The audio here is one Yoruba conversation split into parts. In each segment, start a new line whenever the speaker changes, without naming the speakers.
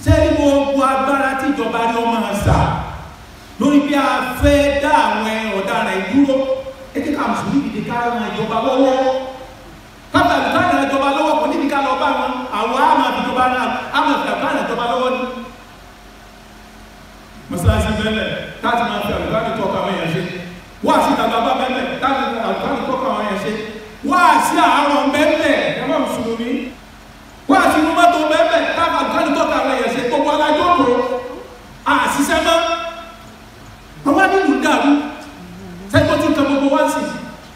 sẹ́ni gbogbo agbára tí ìjọba ní ọmọ àṣà lórí bí a fẹ́ dá àwọn ọ̀daràn ìdúró ẹ jẹ́ ká mùsùlùmí dìde ká ran ìjọba lọ́wọ́ kábà ká ran ìjọba lọ́wọ́ kò níbi ká lọ bá wọn àwọn àmà ìjọba náà àmà ìjọba ran ìjọba lọ́wọ́ ni. mọ́sálásí bẹ́ẹ̀ láti máa fi àlùkò àti tọ́ka àwọn èèyàn ṣe wá sí ìtàgbà bá bẹ́ẹ̀ láti àlùkò àti tọ́ka àwọn èèyàn ṣe wá sí àárọ̀ bẹ́ẹ̀ ẹ má mùsùlùmí wá sí inú mọ́tò bẹ́ẹ̀ láti àlùkò àti tọ́ka àwọn èèyàn ṣe gbogbo alájọ́ kò àṣìṣẹ́ mọ́ àwọn nínú dàrú sẹ́kọ̀ọ́ tí nǹkan gbogbo wá sí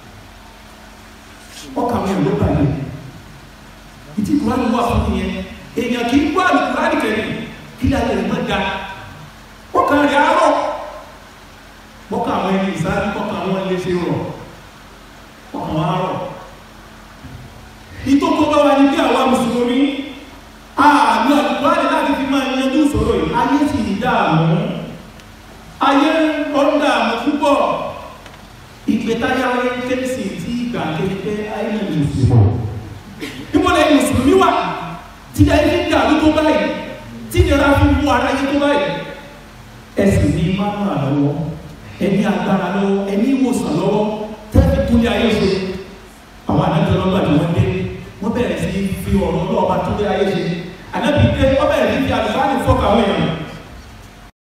ọkà wọn ló bàyẹ̀ ìtì kúránì wà fún ìyẹn èèyàn kì í gbọ́ àlùkùránì kẹrin kí láyé rẹ̀ má da ọkà rẹ̀ àárọ̀ bọ́kà àwọn ẹni ìsáájú bọ́kà àwọn ilé ṣe rọ̀ ọkà wọn àárọ̀ ìtòkò bá wà ní bí àwa mùsùlùmí àlù àlùkùránì láti fi máa yanjú ìṣòro yìí ayé sì ń dààmú ayé ọ̀dà àmọ́ púpọ̀ ìgbétáyà ayé kérésì tí ìgbà kéde ayé náà ní ìsìnkú níbo lẹ́yìn mùsùlùmí wà tí ayé fi dàrú tó báyìí tí ìnira fi mú ara yé tó báyìí ẹsìn ní mánú àlọ́wọ́ ẹni agbára lọ́wọ́ ẹni ìwòsàn lọ́wọ́ tẹ́lifí túnlé ayé ṣe àwọn adájọ́ lọ́gbà tí wọ́n dé wọ́n bẹ̀rẹ̀ sí fi ọ̀rọ̀ lọ́ọ̀bá túnlé ayé ṣe ànábì dé wọ́n bẹ̀rẹ̀ sí fi àlùfáàní fọ́ọ̀kà àwọn èèyàn